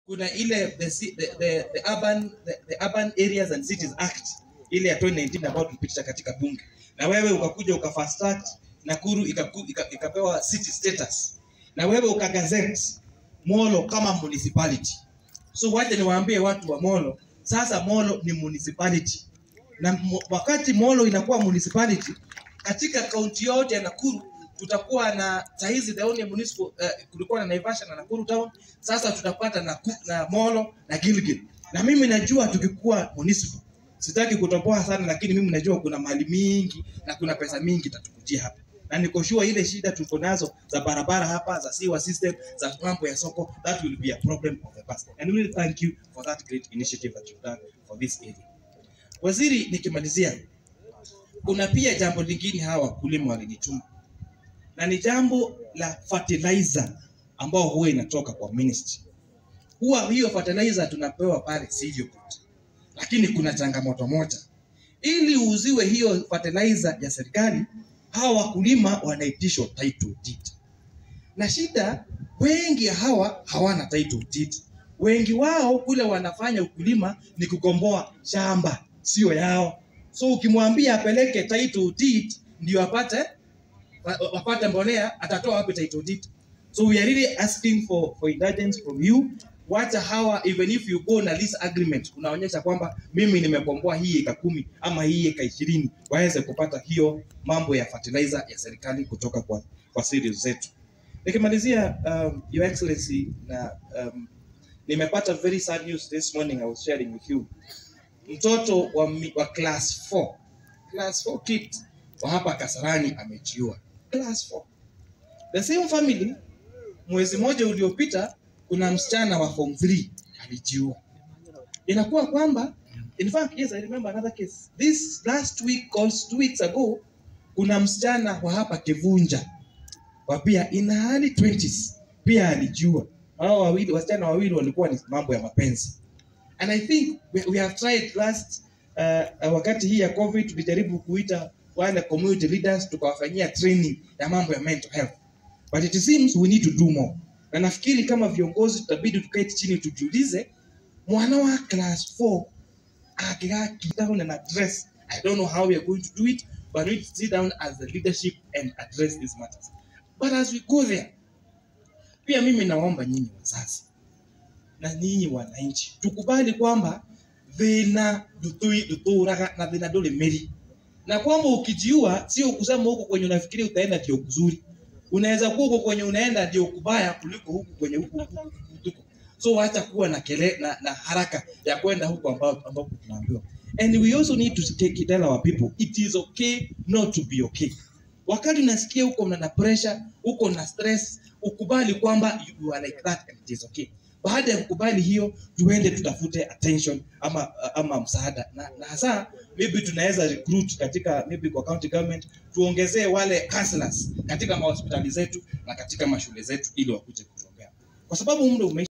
kuna ile the, ci- the, the, the, urban, the, the urban areas and cities act ile ya 2019 ambayo tulipitisha katika bunge na wewe ukakuja uka fast track Nakuru ikaku- ika- ikapewa city status na wewe ukagazette Molo kama municipality. So wacha niwaambie watu wa Molo, sasa Molo ni municipality na mo- wakati Molo inakuwa municipality katika kaunti yote ya Nakuru tutakuwa na sahizi the only municipal uh, kulikuwa na Naivasha na Nakuru town, sasa tutapata na, na Molo na Gilgil. Na mimi najua tukikuwa municipal, sitaki kutoboa sana, lakini mimi najua kuna mali mingi na kuna pesa mingi tatukujia hapa na niko sure ile shida tuko nazo za barabara hapa za sewer system za mambo ya soko that will be a problem of the past and we will thank you for that great initiative that you've done for this area waziri nikimalizia kuna pia jambo lingine hawa wakulima walinituma na ni jambo la fertilizer ambao huwa inatoka kwa ministry huwa hiyo fertilizer tunapewa pale sivyo lakini kuna changamoto moja ili uuziwe hiyo fertilizer ya serikali hawa wakulima wanaitishwa title deed na shida wengi hawa hawana title deed wengi wao kule wanafanya ukulima ni kukomboa shamba sio yao so ukimwambia apeleke title deed ndio apate wa- wa- wapate mbolea atatoa wapi title deed so we are really asking for, for indulgence from you wacha hawa even if you go na lease agreement unaonyesha kwamba mimi nimekomboa hii eka kumi ama hii eka ishirini waweze kupata hiyo mambo ya fertilizer ya serikali kutoka kwa, kwa series zetu nikimalizia um, your excellency na um, nimepata very sad news this morning i was sharing with you mtoto wa, mi- wa class 4 class 4 kid wa hapa kasarani amejiua class 4 the same family mwezi mmoja uliopita kuna msichana wa form 3 alijiua inakuwa kwamba in fact yes i remember another case this last week or two weeks ago kuna msichana wa hapa kivunja wa pia in her early 20s pia alijiua hao wawili wasichana wawili walikuwa ni mambo ya mapenzi and i think we, we have tried last uh, uh, wakati hii ya covid tulijaribu kuita wale community leaders tukawafanyia training ya mambo ya mental health but it seems we need to do more na nafikiri kama viongozi tutabidi tukae chini tujiulize mwana wa class 4 akikaa down and address i don't know how we are going to do it but we need to sit down as the leadership and address these matters but as we go there pia mimi naomba nyinyi wazazi na nyinyi wananchi tukubali kwamba thina ndutui- nduturaga na thina nduri miri na kwamba ukijiua sio kusema huko kwenye unafikiria utaenda ndio kuzuri unaweza kuwa huko kwenye unaenda ndio kubaya kuliko huku kwenye huku huku- huku. so wacha kuwa na kele na, na haraka ya kwenda huko ambapo ambapo tunaambiwa and we also need to take, tell our people it is okay not to be okay wakati unasikia huko na pressure uko na stress ukubali kwamba you are like that and it is okay baada ya kukubali hiyo tuende tutafute attention ama ama msaada na, na hasa maybe tunaweza recruit katika maybe kwa county government tuongezee wale counselors katika mahospitali zetu na katika mashule zetu ili wakuje kutuombea kwa sababu muda ume